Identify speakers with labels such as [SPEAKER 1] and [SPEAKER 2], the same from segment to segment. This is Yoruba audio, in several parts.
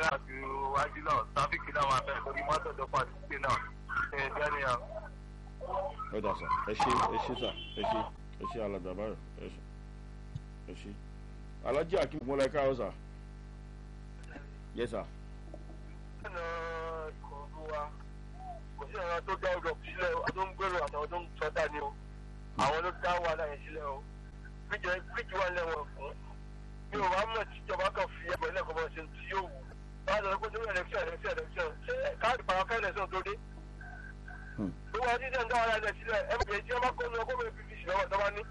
[SPEAKER 1] rìn àjò wájú náà tráfíkì náà máa bẹ̀rẹ̀ lórí mọ́tò tó pàdé sí náà ṣe é jẹ́ nìyẹn.
[SPEAKER 2] ẹ dà sà ẹ ṣe ẹ ṣe sà ẹ ṣe ẹ ṣe alàgbà báyọ̀ ẹ ṣe ẹ ṣe alájí akim mọ́lá ẹ káàárọ̀ sà yẹ sà.
[SPEAKER 1] ọ̀nà ìkọ̀ọ̀dù wa kò sí àwọn tó dá ọdọ̀ sílẹ̀ ọdún gbèrò àtàwọn tó ń sọdá ni o àwọn ló dá wàhálà yẹn sílẹ̀ o fíjì wà lẹ́wọ̀n fún mi ò wá mọ̀ tíjọba kan fi ẹgbẹ́ lẹ́kọ̀ọ́ bọ́ ṣe tí yóò wù bá a lọ pé sórí ẹlẹ́kṣọ̀n ẹlẹ́kṣọ̀n ẹlẹ́kṣọ̀n ṣé káàdì pàápàá ẹlẹ́kṣọ̀n tó dé. gbogbo àti ìdíyàn dá wàhálà yẹn sílẹ̀ ẹ bẹ̀rẹ̀ tí wọ́n bá kó ní ọkọ̀ bẹ̀rẹ̀ pvc lọ́wọ́ tó bá ní.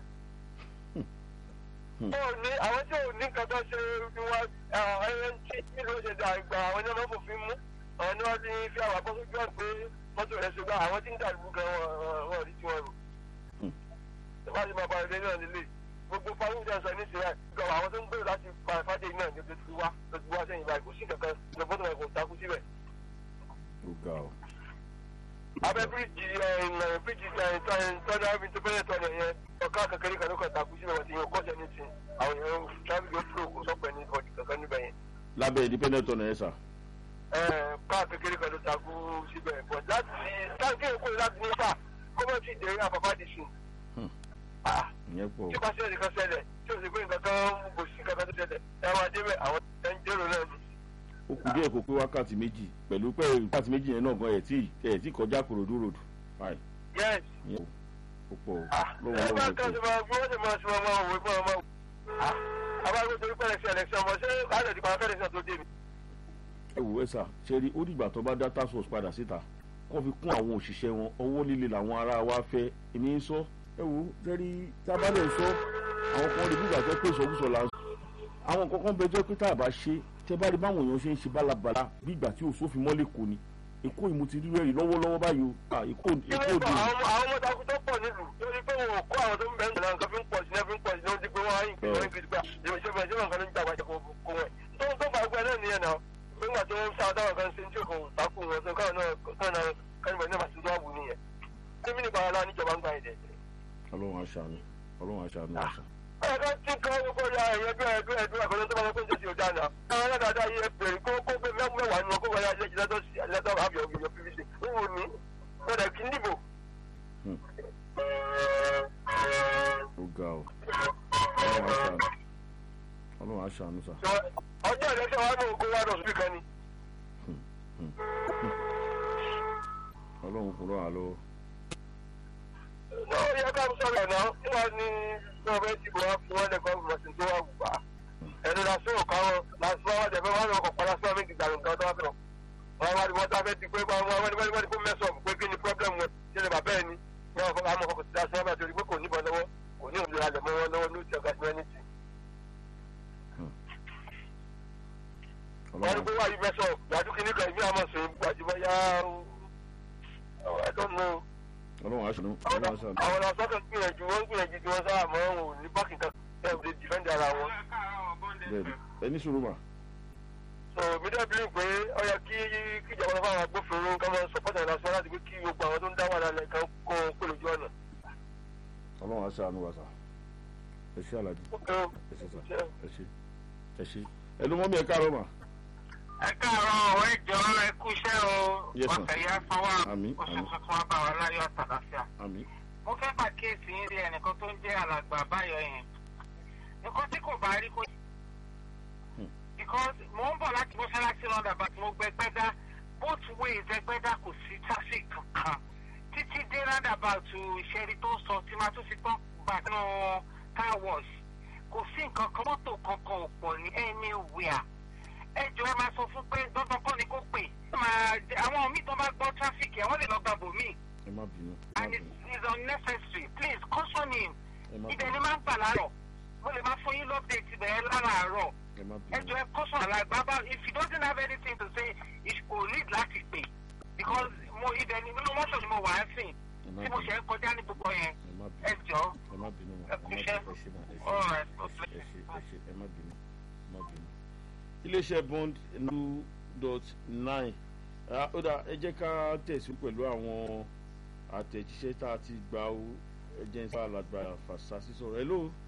[SPEAKER 1] ó ní àwọn tí ò ní nǹkan tó ṣe ni wọ́n ẹyẹ tí nílùú ó ṣe dà ìgbà àwọn ẹni ọmọ fòfin mú àwọn ni wọ́n ti fi àwọn akọ́sọ́ jọ́ pé mọ́tò rẹ̀ ṣe gbà àwọn tí ń dàlú gan wọn rí tí wọ́n rò. tó bá ti máa bá ilé náà nílé gbogbo fáwọn ìjà sọ níṣẹ́ ẹ̀ gbọ́ àwọn tó ń gbèrò láti pa fàdé náà ní ojú wa lójú wa sẹ́yìn báyìí kò sí kankan ní bọ́tò rẹ̀ kò takú síbẹ̀.
[SPEAKER 2] ó ga ọ.
[SPEAKER 1] abẹ́ bíríìjì bíríìjì tọ́jà ibi tó bẹ́rẹ̀ tọ́jà yẹn ọ̀ká kékeré kan ló kàn takú síbẹ̀ wọ́n ti yàn kọ́sẹ̀ ní ti àwọn èèyàn tráfíkì ó fúlò kò sọ́pẹ́ ní ọ̀dì kankan níbẹ̀ yẹn.
[SPEAKER 2] lábẹ́ independent ọ̀nà yẹn sà.
[SPEAKER 1] káà kékeré kan ló takú síbẹ̀ bọ̀ láti táǹkì èkó láti ní fà kọ́mọ̀tì ìdèrè àpapá dì sùn
[SPEAKER 2] ìyẹn pọ̀.
[SPEAKER 1] tí ó bá ṣẹlẹ̀ nìkan ṣẹlẹ̀ tí ó sì pé nǹkan kan kò sí nǹkan kan tó ṣẹlẹ̀ ẹ máa débẹ̀ àwọn ẹ̀ ń jẹ́rò náà ni.
[SPEAKER 2] ó kù díẹ̀ kó pé wákàtí méjì pẹ̀lú pé wákàtí méjì yẹn náà gan ẹ̀ tí ẹ̀ tí kọjá kòròdú road. báyìí
[SPEAKER 1] yes.
[SPEAKER 2] ìyẹn ó pọ̀
[SPEAKER 1] ẹ bá kan ṣe máa gbọ́ ṣe máa ṣe máa máa wò ó máa máa wò. abáyé torí pẹ̀lẹ́ sí ẹlẹ́sìn ọmọ ṣé káàdì ìdìbò àwọn fẹ́rẹ̀ tó dé mi.
[SPEAKER 2] ẹ wò ẹ sà ṣe rí ó dìgbà tó bá dá task force padà síta kó fi kún àwọn òṣìṣẹ́ wọn ọwọ́ líle làwọn ará wa fẹ́ èmi ń sọ ẹ wo tẹ́rí tábàlẹ̀ sọ àwọn kan rí bí ìgbà tó pé ìsọkúsọ là ń sọ àwọn kankan bẹ jẹ́ pé tá a bá ṣe tẹ́ bá rí báwọn èèyàn ṣe ń ṣe bálabàla bí ìgbà tí òṣòfin mọ́lẹ̀ kò ní èkó ìmú ti rí rẹ́rìí lọ́wọ́lọ́wọ́ báyìí o èkó èkó òde.
[SPEAKER 1] àwọn ọmọ takú tó pọ̀ nílùú lórí pé wọn ò kó àwọn tó ń bẹ̀rẹ̀ náà nǹkan fi ń pọ̀ sí náà fi ń pọ̀ sí náà ó ti pé wọ́n á yìn pé wọ́n ń gbé gbà ìṣèjọba ìṣèjọba nǹkan ló ń jàgbá ìjọba kó wọn. tó ń tó fà gbẹ náà nìyẹn náà nígbà tó ń sáà táwọn kan ṣe ń tí òkun takú wọn tó káwọn náà kánìbọ̀ náà máa ti tó àbù nìyẹn. tẹ́mí nípa ara níjọba ń gbà yìí dẹ̀.
[SPEAKER 2] ọlọ́run aṣàánú ọlọ́run aṣàánú àṣà.
[SPEAKER 1] ẹ̀ka tí kan gbogbo ya ẹ̀yẹ bí ẹ̀dú ẹ̀dú àkọlẹ́ tó bá lọ́kọ́ ní ojú àná. àwọn aládàáda yìí ẹ bèrè kó kó pé mẹ́wàá nínú ọkọ̀ wáyà lẹ́jì lẹ́tọ̀ sí lẹ́tọ̀ àbí ọ̀gbìn pvc. wíwo ní wọ́n dẹ̀ kí ń dìbò.
[SPEAKER 2] ó ga ọ ọlọ́run aṣàánú ọlọ́run aṣàánú sà.
[SPEAKER 1] ọjọ́ ìrẹsẹ̀ wa ní ogun wa lọ sí kan ni.
[SPEAKER 2] ọlọ́run kúrò àlọ́.
[SPEAKER 1] ó yẹ ká sọ̀rọ̀ náà wọ́n ní sọ̀rọ̀ dìbò wa fún wọn lẹ́kọ̀ọ́ ìgbọ̀nsìn tó wà wù wá. ẹnu lásán ò káwọn lásán wọn jẹ pé wọn lọ kọ̀ọ̀kan lásán méjì gbàgbọ́ nǹkan tó wà fẹ́ wọn wá ní wọn tá fẹ́ ti pé wọn wá ní wọn ní kó mẹ́sàn pé kí ni problem wọn ṣe lè bàbá ẹ̀ ni wọn fọ àmọ́ kọ̀ọ̀kan ti dá sọ́ọ́ bá torí pé kò níbọn lọ́wọ́ kò ní òmìnira lẹ̀ mọ́ wọn lọ́wọ́ ní ìṣẹ̀gà sí ẹni tì. wọ́n ní pé wáyé mẹ́sàn gbàdú kí ní kan ìbí àmọ́ sèé gbàjúmọ́ yá I don't know.
[SPEAKER 2] ọlọ́run aṣàánú ọlọ́run aṣàánú.
[SPEAKER 1] àwọn ọ̀sán gbìyànjú wọ́n gbìyànjú tí wọ́n sábà mọ́ òun ní bákì kan ẹ̀ ẹ̀ dìfẹ́ǹdì ara wọn.
[SPEAKER 2] bẹ́ẹ̀ni ẹni sùúrù mà.
[SPEAKER 1] so mi dẹ́ bíi pé ó yẹ kí kíjọba lọ fáwọn agbófinró ká máa sọpọ́tà ìlàsọ láti pé kí gbogbo àwọn tó ń dá wà lálẹ́ kan kó pè lójú ọ̀nà.
[SPEAKER 2] ọlọ́run aṣàánú wa sà ẹ ṣe àlàjì ẹ ṣe sà ẹ ṣe ẹ ṣe ẹnu mọ́ mi ẹ káàárọ̀ mà.
[SPEAKER 3] ẹ káàárọ̀ ọ̀rẹ́ ìjọ ẹ kú iṣẹ́ o
[SPEAKER 2] Yes, sir.
[SPEAKER 3] ọ̀sẹ̀ yá sanwó
[SPEAKER 2] Àmín,
[SPEAKER 3] oṣù
[SPEAKER 2] àmín.
[SPEAKER 3] tuntun wa bá wa láyọ̀ àtàlàfíà.
[SPEAKER 2] àmì
[SPEAKER 3] mo fẹ́ pàkíyèsí yín rí ẹnìkan tó ń jẹ́ alàgbà báyọ̀ yẹn nǹkan tí kò bá rí kó.
[SPEAKER 2] Hmm.
[SPEAKER 3] because mo ń bọ̀ láti mọ́ṣáláṣí lọ́dà bá tí mo gbẹ gbẹ́dá both ways ẹgbẹ́dá kò sí traffic kankan títí dé roundabout ìṣẹ́rí tó sọ tí máa tún fi tán gbà nínú car wash kò sí nǹkan kan mọ́tò kankan ò pọ̀ ní anywhere ẹ jọ ẹ máa sọ fún pé dandan kọ́ ni kó pè máa àwọn míì tó bá gbọ́ traffic ẹ̀ wọ́n lè lọ gbàgbọ́ míì
[SPEAKER 2] ẹ má bínú ẹ má
[SPEAKER 3] and it
[SPEAKER 2] bínú
[SPEAKER 3] is unnecessary please caution him
[SPEAKER 2] ẹ má
[SPEAKER 3] ibẹ̀
[SPEAKER 2] bínú
[SPEAKER 3] ni máa ń gbà láàárọ̀ mo lè máa fún yín lọ́pdẹ̀tì bẹ̀rẹ̀ láràárọ̀
[SPEAKER 2] ẹ má
[SPEAKER 3] ẹ jọ
[SPEAKER 2] bínú
[SPEAKER 3] ẹ caution àlàgbà bá if he doesn't have anything to say he kò need láti pè because mo ibẹ̀ ni nínú mọ́tò ni mo wà á sìn
[SPEAKER 2] ẹ má
[SPEAKER 3] tí mo
[SPEAKER 2] bínú
[SPEAKER 3] ṣe ń kọjá ní gbogbo yẹn
[SPEAKER 2] ẹ má
[SPEAKER 3] ẹ
[SPEAKER 2] bínú
[SPEAKER 3] jọ
[SPEAKER 2] ẹ má bínú mà
[SPEAKER 3] ẹ
[SPEAKER 2] ẹ
[SPEAKER 3] kú
[SPEAKER 2] má
[SPEAKER 3] iṣẹ́.
[SPEAKER 2] bínú ẹ ṣe mà ẹ ṣe
[SPEAKER 3] all
[SPEAKER 2] mà.
[SPEAKER 3] right God bless
[SPEAKER 2] ẹ ṣe
[SPEAKER 3] you.
[SPEAKER 2] ẹ ṣe ẹ má bínú ẹ má bínú. iléeṣẹ́ bond two dot nine ó dà ẹ jẹ́ ká tẹ̀sí pẹ̀lú àwọn àtẹ̀jíṣẹ́ tá a ti gbà ó ẹ jẹ́ ń sá alàgbà fàṣásí sọ̀rọ̀ hello